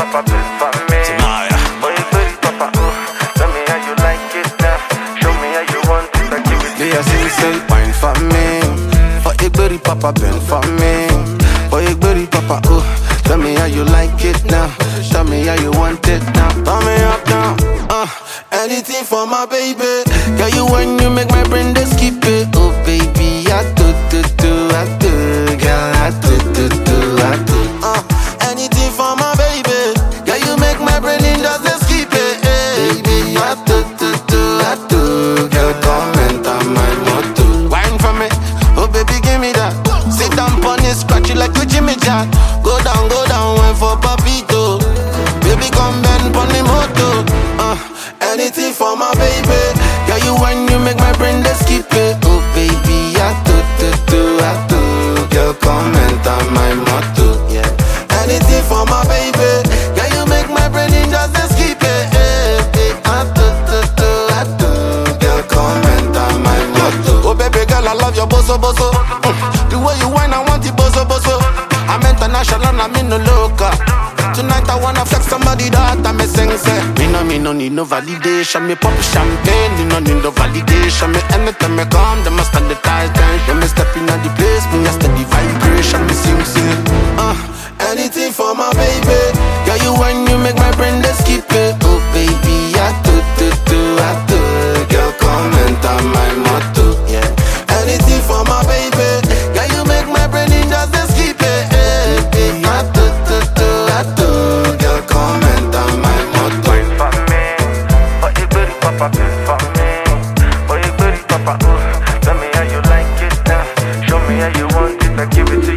papa, big for me. Tonight. Boy, you pretty, papa, ooh. Tell me how you like it now. Show me how you want it, I give it to They a sing say wine for me For a berry papa bend for me For a berry papa oh Tell me how you like it now Tell me how you want it now Turn me up now uh, Anything for my baby Girl you when you make my brain just skip it Oh baby I do do do I do Girl I do do do I do uh, Anything for my baby Girl you make my brain in just dey skip it eh. Baby I do do do I do Girl come enter my motor Wine for me Oh baby give me that Sit down pon it scratch it like a Jimmy Jack Go down go down wine for papito Baby come bend pon the motor uh, Anything for my baby Girl you when you make my brain just skip it Oh baby I do do do I do Girl come enter my motor yeah Anything for my baby Girl you make my brain in just dey skip it eh, eh. I do do do I do Girl come enter my motor Oh baby girl I love your boso boso mm. The way you whine I want it boso boso I'm international I'm in no local Tonight I wanna flex somebody that I'm a sing say Me no me no need no validation Me pop champagne Me no need no validation Me anytime me come Them must stand the tight When me step in the place Me a steady vibration Me sing sing uh, Anything for my baby Girl you when you make my brain just skip it Oh baby I do do do I do Girl come enter my motor yeah Anything for my baby Girl you make my brain in just dey skip it eh, eh. I do do do I do Girl come enter my motor Wine for me. Boy, you pretty, papa, big for me. Boy, you pretty, papa, ooh. Tell me how you like it now. Show me how you want it, I give it to